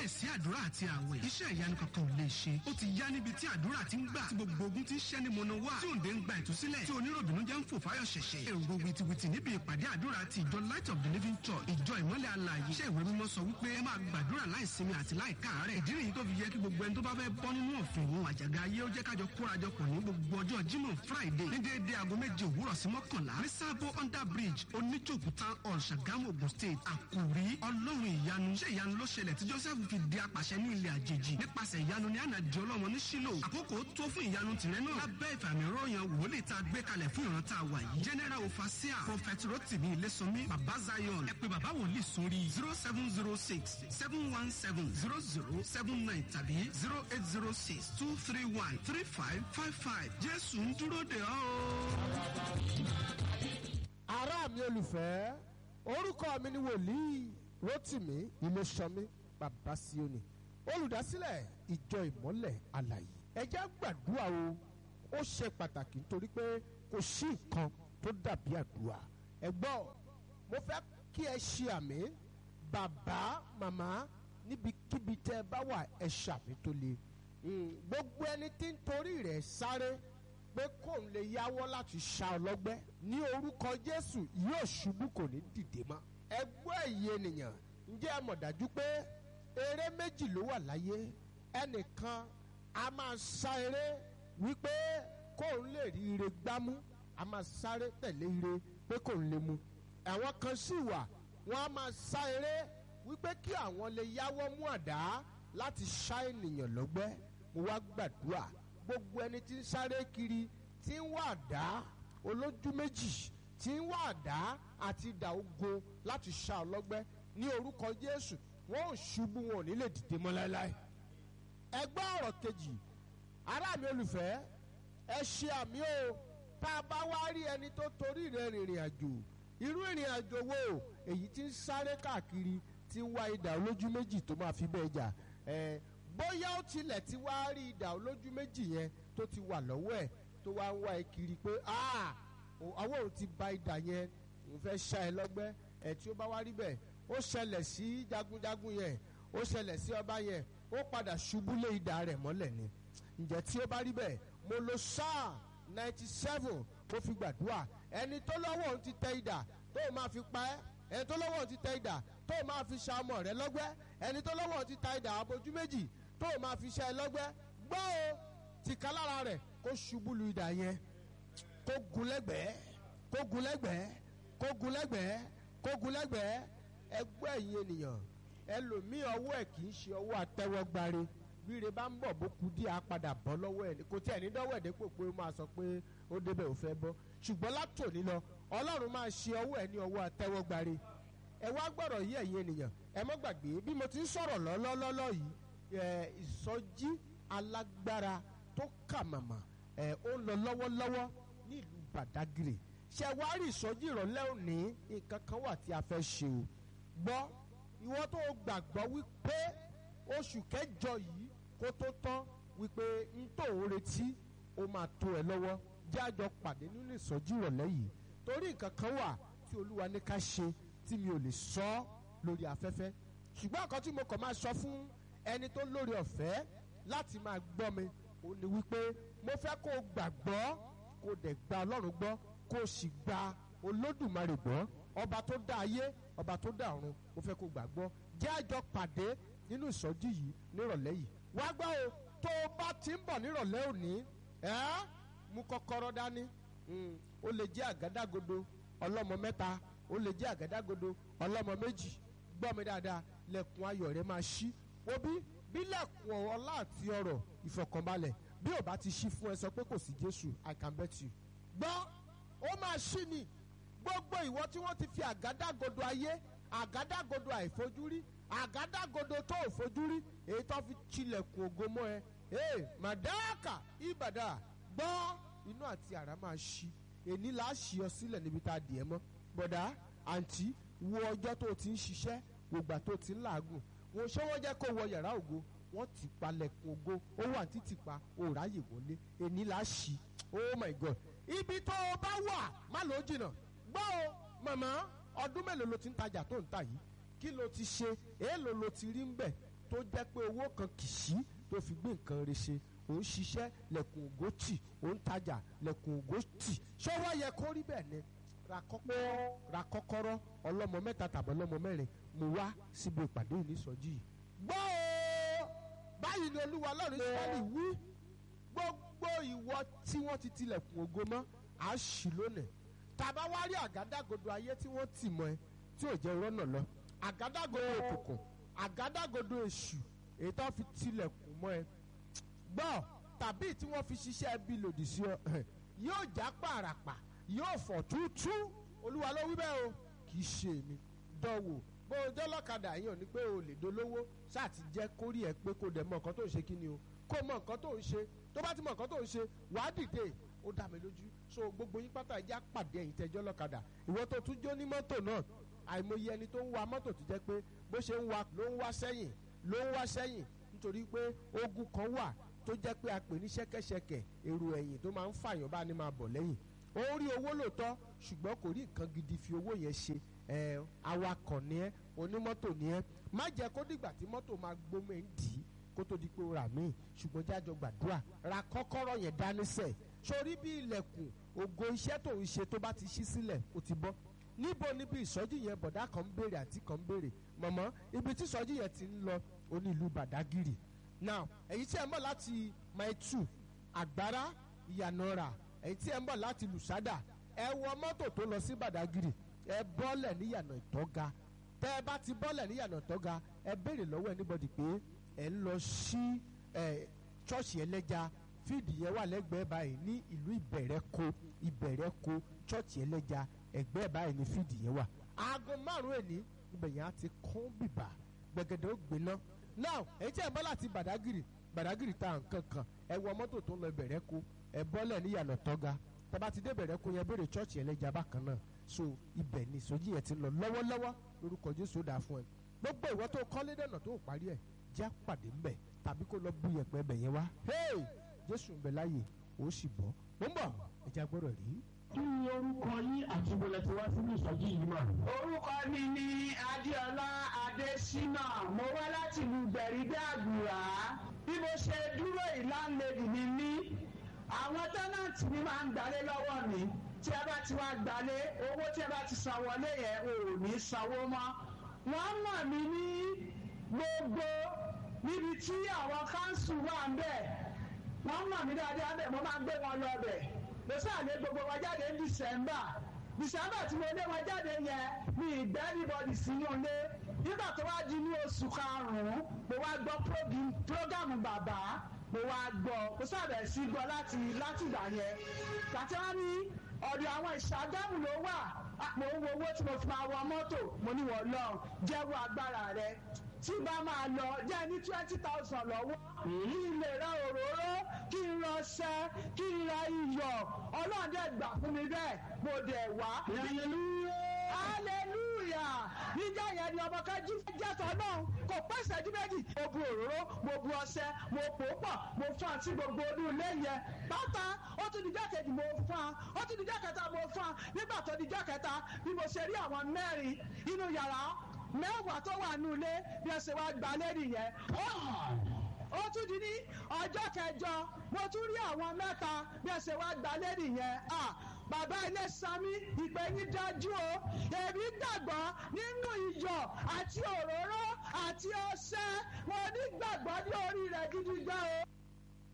láìsí àdúrà àti àwẹ̀ iṣẹ́ ìyanu kankan ò lè ṣe ó ti yá níbi tí àdúrà ti ń gbà tí gbogbo ogun ti ń ṣẹ́ ní mọ̀nà wá tí òǹdè ń gba ìtúsílẹ̀ tí oníròbìnú jẹ́ ń fò fáyọ̀ ṣẹ̀ṣẹ̀ èrò wìtìwìtì níbi ìpàdé àdúrà ti ìjọ light of the living church ìjọ ìmọ́lẹ̀ alààyè iṣẹ́ ìwé mímọ́ sọ wípé ẹ máa gbàdúrà láìsinmi àti láìkáàárẹ̀ ìdí nìyí tó fi yẹ kí gbogbo ẹni tó bá fẹ́ bọ́ nínú ọ̀fìn òun àjàgà ayé ó jẹ́ kájọ kórajọpọ̀ ní gbogbo ọjọ́ jímọ̀ friday ní déédéé aago méje òwúrọ̀ sí mọ́kànlá ní sábò under bridge oníjòkú town hall ṣàgámù ogun state àkùrí ọlọ́run ìyanu ṣé ìyanu ló ṣẹlẹ̀ tí joseph fi di apàṣẹ ní ilẹ̀ àjèjì nípasẹ̀ ìyanu ní ànàdì ọlọ́run ní sílò àkókò tó fún ìyanu tìrẹ náà lábẹ́ ìfàmì ròyìn wòlíì tá a gbé kalẹ̀ fún ìran tá a wà yìí general ofasia prophet rotimi ilésànmí baba zion ẹ pé baba wòlíì sórí zero seven zero six seven one seven zero zero seven nine tàbí zero eight zero six two three one three five five five jésù ń dúró de ọ́ ará mi olùfẹ́ orúkọ mi ni wòlíì rotimi ilésanmi bàbá sioni olùdásílẹ̀ ìjọ ìmọ́lẹ̀ àlàyé ẹjẹ́ gbàdúrà o ó ṣe pàtàkì nítorí pé kò sí nǹkan tó dàbí àdúrà ẹ gbọ́ mo fẹ́ kí ẹ ṣe àmì bàbá màmá níbikíbi tẹ́ ẹ bá wà ẹ ṣàmì tó le gbogbo ẹni tí ń torí rẹ̀ sáré pé kóun lè yáwọ́ láti ṣá ọlọ́gbẹ́ ní orúkọ jésù yóò ṣubú kò ní dìde mọ́ ẹgbẹ́ ẹ̀yẹ ènìyàn ǹjẹ́ ẹ mọ̀ dájú pé eré méjì ló wà láyé ẹnìkan a máa sá eré wípé kóun lè rí ire gbámú a máa sáré tẹ̀lé ire pé kóun lè mu àwọn kan sì wà wọ́n á máa sá eré wípé kí àwọn lè yáwọ́ mú àdá láti ṣá ènìyàn lọ́gbẹ́ mo wá gbàdúrà gbogbo ẹni tí ń sáré kiri tí ń wá àdá olójú méjì tí ń wá àdá àti ìdà ogun láti ṣá ọlọ́gbẹ́ ní orúkọ jésù wọn ò ṣubú wọn ò ní lè dìde mọ́ láéláé. ẹgbẹ́ ọ̀rọ̀ kejì ará mi olùfẹ́ ẹ ṣe àmì o tá a bá wá rí ẹni tó torí rẹ̀ rìnrìn àjò irú ìrìn àjò wo èyí tí ń sáré káàkiri tí ń wá ìdà olójú méjì tó máa fi bẹ́ẹ̀ jà ẹ̀ bóyá ó tilẹ̀ ti wá rí ìdà olójú méjì yẹn tó ti wà lọ́wọ́ ẹ̀ tó wá ń wá ẹ kiri pé àwọn òun ti ba ìdà yẹn òun fẹ́ ṣá ẹ lọ́gbẹ́ ẹ̀ tí ó bá wá rí bẹ́ẹ̀ ó ṣẹlẹ̀ sí jagunjagun yẹn ó ṣẹlẹ̀ sí ọba yẹn ó padà ṣubú lé ìdà rẹ̀ mọ́lẹ̀ ni ǹjẹ́ tí ó bá rí bẹ́ẹ̀ mo lo sáà ninety seven mo fi gbàdúrà ẹni tó lọ́wọ́ òun ti tẹ ìdà tó máa fi pa ẹ́ ẹni tó lọ́wọ́ òun ti tẹ ìdà tó máa fi ṣa ọmọ rẹ lọ́gbẹ́ ẹni tó lọ́wọ́ òun ti ta ìdà abojú méjì tó o máa fi ṣe ẹ lọ́gbẹ́ gbọ́ o tìka lára rẹ̀ kó ṣubú lu idà yẹn kó gun lẹ́gbẹ̀ẹ́ kó gun lẹ́gbẹ̀ẹ́ kó gun lẹ́gbẹ̀ẹ́ kó gun lẹ́gbẹ̀ẹ́ ẹgbẹ́ ẹ̀yin ènìyàn ẹlòmíì ọwọ́ ẹ̀ kì í ṣe ọwọ́ àtẹwọ́gbáre bíire bá ń bọ̀ bó ku díẹ̀ á padà bọ́ lọ́wọ́ ẹ̀ kò tí ẹ̀ ní dọ́wọ́ ẹ̀ dépò pé ó máa sọ pé ó débẹ̀ ò fẹ́ bọ́ ṣùgbọ́n látòní lọ ọlọ́run máa ṣe ọwọ́ ẹ̀ ní ọwọ́ àtẹwọ́gbáre ẹ wá gbọ́dọ̀ yí ẹ̀yin ènìyàn ẹ mọ́ gbàgbé bí mo ti ń sọ̀rọ̀ lọ́lọ́lọ́lọ́ yìí ìsọjí alágbára tó kà màmá ó ń lọ lọ́wọ́lọ́wọ́ ní ìlú Badagry ṣe wá rí ìsọjí ìrọ̀lẹ́ òní nǹkan kan wà tí a fẹ́ ṣe o gbọ́ ìwọ tó gbàgbọ́ wípé oṣù kẹjọ yìí kó tó tán wípé n tó ń retí ó máa tó ẹ lọ́wọ́ jẹ́ àjọ pàdé nínú ìsọjí ìrọ̀lẹ́ yìí torí nǹkan kan wà tí olúwa ní ká ṣe tí mi ò lè sọ ọ́ lórí afẹ́fẹ́ ṣùgbọ́n nǹkan tí mo kàn máa sọ fún ẹni tó lórí ọ̀fẹ́ láti máa gbọ́ mi ò ní wípé mo fẹ́ kó o gbàgbọ́ kó o dẹ̀ gba ọlọ́run gbọ́ kó o sì gba olódùmarè gbọ́ ọba tó dá ayé ọba tó dá ọ̀run mo fẹ́ kó o gbàgbọ́ jẹ́ àjọ pàdé nínú ìsọjí yìí nírọ̀lẹ́ yìí wá gbọ́ o tó o bá ti ń bọ̀ nírọ̀lẹ́ òní ẹ́ mú kọ́kọ́rọ́ dání ó lè jẹ́ àgádágodo ọlọ́mọ mẹ́ta ó lè jẹ́ àgádágodo ọlọ́mọ méjì gbọ́ mi dáadáa lẹ́kùn ayọ̀ rẹ máa ṣí wo bí bí lẹ́kùn ọlá àti ọrọ̀ ìfọ̀kànbalẹ̀ bí ò bá ti ṣí fún ẹ sọ pé kò sí Jésù I can bet you. gbọ́ ó máa ṣí ni gbogbo ìwọ tí wọ́n ti fi àgádágodo ayé àgádágodo àìfojúrí àgádágodo tó ò fojúrí èyí tó fi tilẹ̀kùn ògo mọ́ ẹ ee màdáàkà ìbàdà gbọ́ inú àti àrá máa ṣí èní là á ṣí ọ sílẹ̀ níbi tá a dì ẹ́ mọ́ bọ̀dá àǹtí wo ọjọ́ tó o ti ń ṣiṣẹ́ wògbà tó o ti ń làágùn wọn ṣé wọ́n jẹ́ kó wọ yàrá ògo wọ́n ti palẹ̀kùn ògo ó wà títì pa ó ráyè wọlé èní là á ṣí oh my god ibi tó o bá wà má ló jìnnà gbọ́ o màmá ọdún mélòó ló ti ń tajà tó ń tà yìí kí ló ti ṣe èèlò ló ti rí ń bẹ̀ tó jẹ́ pé owó kan kì í sí tó fi gbé nǹkan rẹ̀ ṣe òun ṣiṣẹ́ lẹ̀kùn ògó tì òun tajà lẹ̀kùn ògó tì ṣé wá yẹ kó rí bẹ́ẹ̀ ni ra kọ́kọ́rọ́ ra kọ́kọ́rọ́ ọlọ́mọ mẹ́ta tàbí ọlọ́mọ mẹ́rin mo wá síbi ìpàdé ìnísọjí yìí. gbọ́ o báyìí ni olúwa ọlọ́run israẹli wí gbogbo ìwọ tí wọ́n ti tilẹ̀kùn ògo mọ́ à á ṣì lónìí tàbá wá rí àgádágodo ayé tí wọ́n tì mọ́ ẹ tí ò jẹ́ rọ́nà lọ àgádágodo òkùnkùn àgádágodo èṣù èyí tó fi tilẹ̀kùn mọ́ ẹ gbọ́ tàbí tí wọ́n fi ṣiṣẹ́ bí lòdì sí ọ yóò já pàràpà yóò fọ̀ túútú olúwa ló wí bẹ́ẹ̀ o kì í ṣe èmi dánwò bó o jẹ́ lọ́kadà yìí ò ní pé o lè dolówó ṣáà ti jẹ́ kórìí ẹ pé kó dẹ̀ mọ nǹkan tó ń ṣe kí ni o kó mọ nǹkan tó ń ṣe tó bá ti mọ nǹkan tó ń ṣe wàá dìde ó dá mi lójú so gbogbo yín pátá ẹjẹ́ àpàdé ẹ̀yìn tẹ́jọ́ lọ́kadà ìwọ tó tún jó ní mọ́tò náà àìmọye ẹni tó ń wa mọ́tò tó jẹ́ pé bó ṣe ń wa ló ń wá sẹ́yìn ló ń wá sẹ́yìn nítorí pé ogun kan wà tó jẹ́ pé a pè ní ṣẹ́kẹ́ṣẹkẹ̀ èrò ẹ̀yìn tó máa ń fàyàn bá ní máa bọ̀ lẹ́yìn ó rí owó lóòótọ́ ṣùgbọ́n kò rí nǹkan gidi fi owó yẹn ṣe ẹ awakọ̀ ni ẹ onímọ́tò ni ẹ má jẹ́ kó dìgbà tí mọ́tò máa gbómọ ẹ̀ ń dì í kó tó di pé ó rà míì ṣùgbọ́n jájọ gbàdúrà ra kọ́kọ́rọ́ yẹn dání sẹ̀ sórí bí ilẹ̀kùn ògo iṣẹ́ tó ń ṣe tó bá ti ṣí sílẹ̀ ó ti bọ́ níbo níbi ìsọjí yẹn bọ̀dá kan ń béèrè àti kan ń béèrè mọ̀mọ́ ibi tí ìsọjí yẹn ti ń lọ oní ìlú Badagiri now èyí tí ẹ ń bọ̀ láti maitu àgbára ìyànàrà èyí tí ẹ ń bọ̀ láti lùsádà ẹ wọ mọ́tò tó lọ sí Badagiri ẹ bọ́lẹ̀ níyànà ìtọ́ga tẹ́ ẹ bá ti bọ́lẹ̀ níyànà ìtọ́ga ẹ béèrè lọ́wọ́ anybody pé ẹ ń lọ sí ẹ ṣọ́ọ̀ṣì ẹlẹ́ja fíìdì yẹn wà lẹ́gbẹ̀ẹ́ báyìí ní ìlú ìbẹ̀rẹ̀kọ ìbẹ̀rẹ̀kọ ṣọ́ọ̀ṣì ẹlẹ́ja ẹgbẹ́ báyìí ní fíìdì yẹn wà. aago márùn-ún èní ibẹ̀ yẹn á ti kún bìbà gbẹ̀gẹ̀dẹ̀ ó gbiná. now èyí tí ẹ bọ́ láti Badagiri Badagiri ta nǹkan kan ẹ wọ mọ́tò tó ń lọ ìbẹ̀rẹ̀kọ ẹ bọ́lẹ̀ níyànà tọ́ga tẹ́bá ti dé ìbẹ̀rẹ̀kọ yẹn béèrè ṣọ́ọ̀ṣì ẹlẹ́ja bákan náà so ibẹ̀ ni ìsọjí yẹn ti lọ lọ́wọ́lọ́wọ́ lórúkọ Jésù ó dáa fún ẹ gbogbo ìwọ tó kọ́lé dẹ̀nà tó parí ẹ̀ jẹ́ pàdé ńbẹ̀ tàbí kó lọ bú yẹpẹ bẹ̀ yẹn wá hey Jésù ń bẹ láàyè ó sì bọ́ ó ń bọ̀ ẹja gbọ́dọ̀ rí. kí ni orúkọ yín àti ìbọlẹ̀ tí wá sínú ìsọjí yìí mà. orúkọ mi ni adéọlá adésínà mo wá láti ìlú gbẹ̀rígbẹ́ àgùrà bí mo ṣe dúró ìlànlẹ́dì mi ní àwọn tẹ́nàntì mi máa ń gbalé lọ́wọ́ mi tí ẹ bá ti wá gbalé owó tí ẹ bá ti san wọlé yẹn ò ní sanwó mọ́ wọ́n mọ̀ mí ní gbogbo níbi tí àwọn káńsù wà ń bẹ̀ wọ́n mọ̀ mí dáadáa bẹ̀ mo máa ń gbé wọn lọ bẹ̀ mo sàlẹ̀ gbogbo wọn jáde ní December December tí mo lé wọn jáde yẹn mi ìgbẹ́ anybody sínú ilé nígbà tó wá di ní oṣù karùn-ún mo wá gbọ́ prógámù bàbá mo wá gbọ́ mo sábẹ̀ sí gbọ́ láti láti ìgbà yẹn kàtí wọ́n ní ọ̀dọ̀ àwọn ìṣàgámù ló wà mo ń wo owó tí mo fi máa wọ mọ́tò mo ní wọ́n lọ jẹ́wọ́ agbára rẹ tí bá máa lọ jẹ́ ní twenty thousand lọ́wọ́ kí n lè ra òróró kí n ra ọṣẹ kí n ra iyọ̀ ọlọ́run dẹ̀ gbà fún mi bẹ́ẹ̀ mo dẹ̀ wá. hallelujah níjà yẹn ni ọmọ kan jí jẹ́tọ̀ náà kò pẹ́ ìṣẹ́jú méjì mo bu òróró mo bu ọṣẹ mo pò ó pọ̀ mo fún àti gbogbo inú ilé yẹn pátá ó tún di jákèjì mo fún a ó tún di jákèta mo fún a nígbà tó di jákèta bí mo ṣe rí àwọn mẹ́rin inú yàrá mẹ́wàá tó wà nù ilé bí ẹ ṣe wá gbà lẹ́rì yẹn ó tún di ní ọjọ́ kẹjọ mo tún rí àwọn mẹ́ta bí ẹ ṣe wá gbà lẹ́rì yẹn bàbá ilé sami ìpè yín dájú o èmi gbàgbọ́ nínú iyọ̀ àti òróró àti ọṣẹ mo ní gbàgbọ́ ní orí rẹ̀ gidi gan o